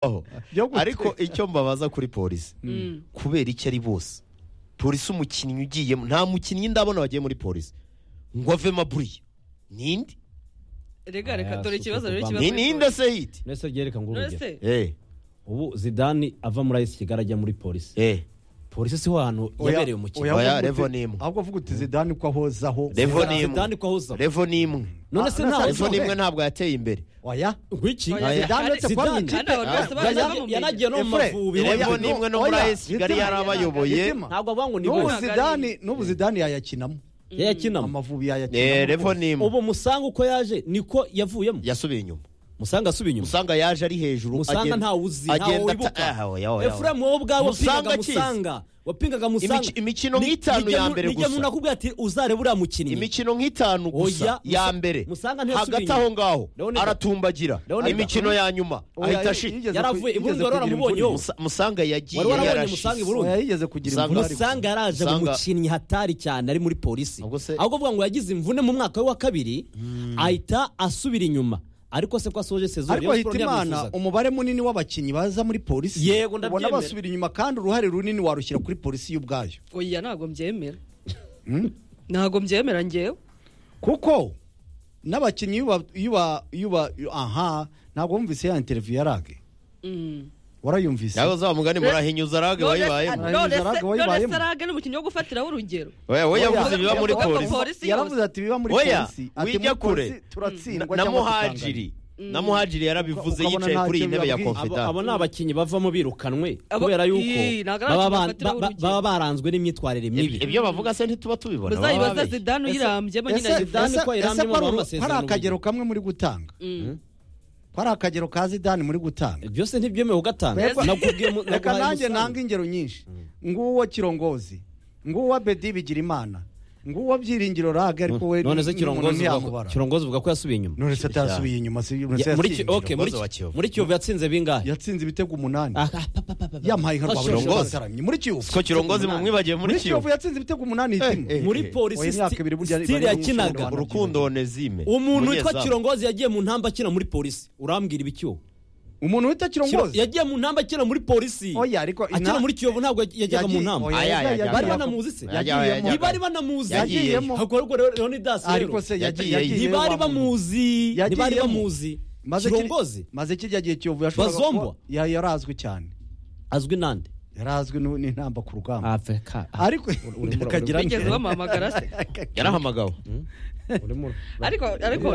aho ariko icyo mbabaza kuri polisi kubera icyo ari bose polisi umukinnyi ugiyemo nta mukinnyi ndabona wagiye muri polisi ngo avemo aburiye ninde rega reka dore Aya, ikibazo super rero Obama. kibazo Ni kuri ninde polisi. se yiti nese ryereka ngo urugero Ese, eh ubu zidani ava muri ayisi kigali ajya muri polisi eh polisi siho hantu yabereye umukino oya. Oya, ahubwo Revo uti- ni imwe. ahubwo vuga uti zidane uko ahozaho Revo ni imwe. zidani ko ahuza revo ni imwe none se Ah, ntaho revo Revo ni ni imwe ntabwo yateye imbere oya ngwiki Oya, Zidane uretse kuba mu Zidane. kandi abantu bose Ya- baraza ya- bamumenye. yanagiye no mu Efure, mavubi oya, revo ni imwe no muri oya, ayisi kigali Zidane, yarabayoboye Zidane. ntabwo abangwa ni n'ubu we Ntabwo ari zidane we. n'ubu zidane yayakinamo yayakinamo amavubi yayakinamo eh revo ni imwe ubu musanga uko yaje niko yavuyemo yasubiye inyuma musanga asubiye inyuma usanga yaje ari hejuru musanga agenda- ntawe uzi ntawe agenda wibuka ata- ah, oya, oya, oya. efuramu wowe ubwawe Musanga wapingaga akizi. musanga wapingaga musanga Imici- imikino nk'itanu ya mbere gusa. nijya nakubwira ati uzare buriya mukinnyi imikino nk'itanu gusa Oya, ya Musa- mbere Musanga ntiyasubiye hagati inyuma. aho ngaho Leonardo. aratumbagira Leonardo. imikino ya nyuma Oya, ahita yigeze ashira kugira yaravuye i Burundi imvune. waramubonye wowe Musa- musanga yagiye Wari warabonye Musanga i yarashize Burundi? oya yigeze kugira Usanga- imvune ariko. musanga yaraje mu Musanga- mukinnyi hatari cyane ari muri polisi Ubwo se- ahubwo avuga ngo yagize imvune mu mwaka we wa kabiri ahita asubira inyuma ariko se ko asoje sezoni ariko Rayon hita Sports imana ntiyamwifuzaga. umubare munini w'abakinnyi baza muri polisi Yego, ubona ndabyemera. basubira inyuma kandi uruhare runini warushyira kuri polisi y'ubwayo oya ntabwo mbyemera ntabwo mbyemera ngewe kuko n'abakinnyi iyo uba- iyo uba- iyo uba- aha ntabwo wumvise ya interiviyu yarage Mm. warayumvise nawe uzamugani muri ahinyuza arage None- wayibayemo Wayibayemo. none se- Wayibayemo. none Wayibayemo. se rage ni umukinnyi wo gufatiraho urugero we we yavuze ibiba muri Yavuze ko polisi polisi- yose. yaravuze ati biba muri Oya, polisi ati wijya muri kure. polisi turatsindwa na cyangwa tukangana. muhajiri na muhajiri yarabivuze Ukabona yicaye kuri iyi ntacyo ntebe ya bibabwiye. Abo- konfidari abo ni abakinnyi bavamo birukanwe Abo- kubera Ii, yuko ntabwo ari baba abakinnyi ba- bafatiraho ba- urugero. baba baranzwe n'imyitwarire mibi ibyo bavuga se ntituba tubibona baba muzayibaza babeshya. zidane uyirambye Ese- nyine ayivuze. Zidane ko ese- ayirambye ese ko mu ari- ko masezerano ari akagero kamwe muri gutanga Mm. ko ari akagero ka zidane muri gutanga byose ntibyemewe ugatanga Mbega- nakubwiye mu- reka naguhaye nanjye umusanzu. nanga ingero nyinshi nguwo kirongozi nguwo bedi bigira imana nguwo byiringiro rage ariko we none se ni- kirongozi ni- uvuga ko- ntiyamubara. kirongozi uvuga ko yasubiye inyuma none se atasubiye inyuma si none se Ya- muri Ki- yatsinze. okay, muri Kirongozi Ki- wa Kiyovu. muri kiyovu yatsinze bingahe yatsinze ibitego umunani Ah, ah, pa, pa, pa, pa, pa. yampaye nka Fashion. rwabura Kirongozi. ataramye muri kiyovu siko kirongozi mu mwibagiwe muri muri kiyovu kiyovu yatsinze ibitego umunani hitimwe eh, muri eh. polisi Oya, imyaka ibiri burya sti- stile bari yakinaga mu Rwanda. urukundo onezime umuntu witwa umunyezamu. kirongozi yagiye mu ntamba akina muri polisi urambwira ibikiwo umuntu wita kirongozi yagiye mu ntamba akina muri polisi Oya, ariko ina- akina muri kiyovu ntabwo yajyaga mu Yagiye- ntamba oya, Aya, yagiye- aya, bari yagiye- banamuzi se Yajyaga- Yagiyemo. ntibari banamuzi Yagiyemo. Ahubwo ariko Leonidas rero, ariko se yagiye Yagiyeyo. yagiyeyo ntibari wa muntu. bamuzi Yagiyemo. ntibari bamuzi maze kiri- kirongozi maze kirya gihe kiyovu yashoboraga Bazombwa? kuba- ya- yarazwi cyane azwi nande yarazwi nu- n'intamba ku rugamba afeka ariko akagira bigeze bamuhamagara se yarahamagawe ariko ariko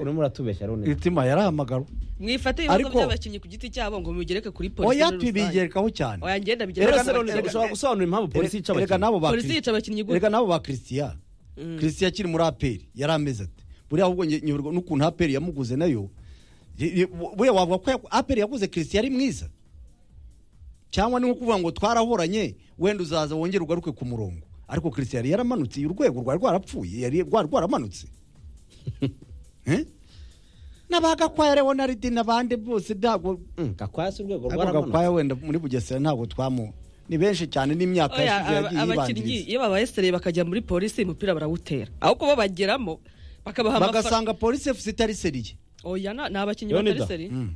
urimo uratubeshya rone imitima yarahamagara mwifate ibibazo Ariko- by'abakinnyi ku giti cyabo ngo mubigereke kuri polisi oya muri rusange. tubigerekaho cyane oya ngenda bigere Erega rwose rone ushobora gusobanura impamvu polisi yica Erega abakinnyi n'abo ba polisi yica Christian- abakinnyi erega gute n'abo ba christian christian akiri muri aperi yari ameze ati buriya ahubwo nge- nyoberwa n'ukuntu aperi yamuguze nayo Ye- ye- bu- buriya wavuga ko yaku- aperi yaguze christian ari mwiza cyangwa ni nko kuvuga ngo twarahoranye wenda uzaza wongere ugaruke ku murongo ariko christian yari yaramanutse urwego rwari rwarapfuye yari rwari rwaramanutse Eh? n'abagakwaya leonard n'abandi bose ntabwo Mm, gakwaya si urwego ariko rwaramanutse gakwaya wenda muri bugesera ntabwo twamu ni benshi cyane n'imyaka oya yashize aba- yagiye abakinnyi yibangiriza iyo babaye sereye bakajya muri polisi umupira barawutera aho kuba bageramo bakabaha amafaranga bagasanga polisi efuse itari seriye oya na- ni abakinnyi Leonidas. batari sereye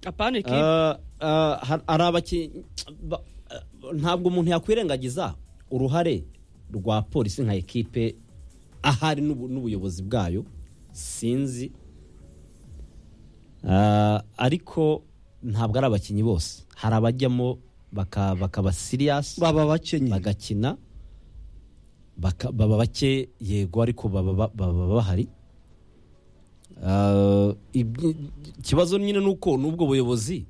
apana ikipe Ah, ah, har- hari abakinnyi ba- ah, ntabwo umuntu yakwirengagiza uruhare rwa polisi nka ekipe ahari n'ubu- n'ubuyobozi bwayo sinzi Ah, ariko ntabwo ari abakinnyi bose hari abajyamo baka- bakaba siriyasi baba bakenye bagakina baka- baba bake yego ariko baba ba- baba bahari Ah, ibyi- ikibazo nyine ni uko n'ubwo buyobozi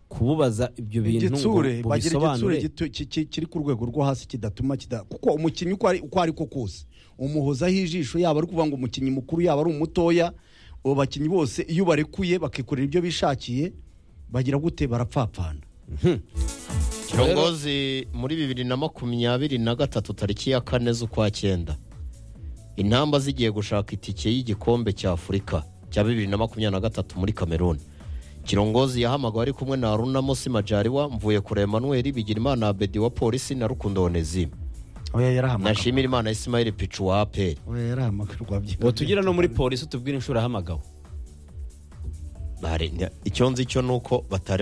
kububaza ibyo bintu ngo igitsure bagira igitsure bubisobanure gito- ki- ki- kiri ku rwego rwo hasi kidatuma kida kuko umukinnyi uko ari uko ari ko kose umuhozaho ijisho yaba ari kuvuga ngo umukinnyi mukuru yaba ari umutoya abo bakinnyi bose iyo barekuye bakikorera ibyo bishakiye bagira gute barapfapfana kirongozi muri bibiri na makumyabiri na gatatu tariki ya kane z'ukwa cyenda intamba zigiye gushaka itike y'igikombe cya afurika cya bibiri na makumyabiri na gatatu muri kameruni kirongozi yahamagawe ari kumwe na runamo simajariwa mvuye kure emanuweli bigirimana abedi wa polisi na rukundo onezime oya yarahamagara nashimira imana isimayeli picu wa aperi oya yarahamagarwa ngo tugire no muri polisi utubwire inshuro yahamagawe Bahari- icyo nzi cyo ni uko batari